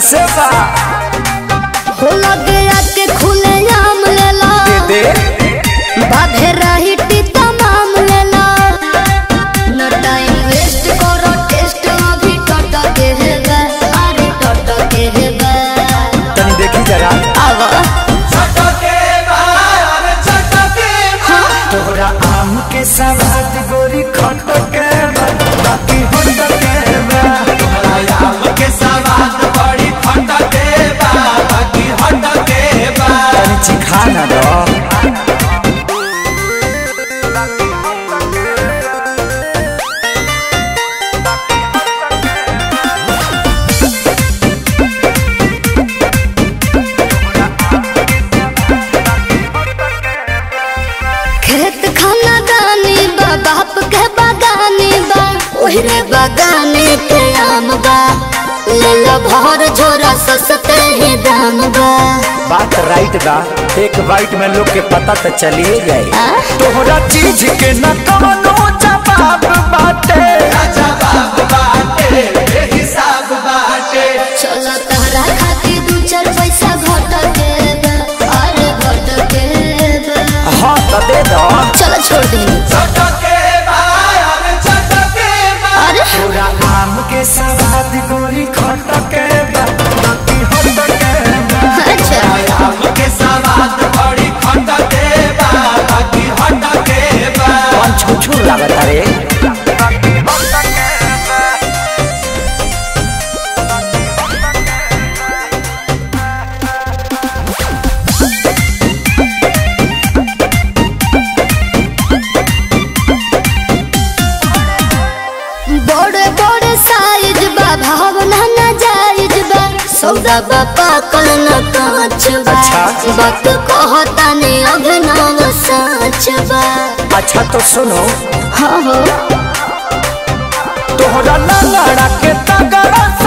कैसे बा हो लगे आके खुले आम लेला दे बाधे रही टीता माम लेला न टाइम वेस्ट करो टेस्ट अभी टट के है बे अरे टट के है बे तनी देखी जरा आवा तोहरा आम के सवाद गोरी खट के बा, बाकी होट के बा। तनी चिखा ना दो खेत खाना गानी बा बाप के बागानी बा ओहरे बागाने के आम बा ले लो भर झोरा सस्ते ही दाम बा बात राइट बा एक बाइट में लोग के पता तो चलिए जाए आ? तोहरा चीज के न कवनो जवाब बाटे चलो तहरा खातिर दू चार पैसा घट के बा, अरे घट के बा। हाँ तो दे दो चलो छोड़ दी अरे तोरा आम के सवाद गोरी खट के बा, बाकी होट के बा। अच्छा कौन छुछू लागत रे बड़े बड़े साइज बा भावना न जायज बा सौदा बा पाकल न कांच बा अच्छा। वक्त कहता ने अभिनव सच बा अच्छा तो सुनो हाँ हो तोहरा लड़ा के तगड़ा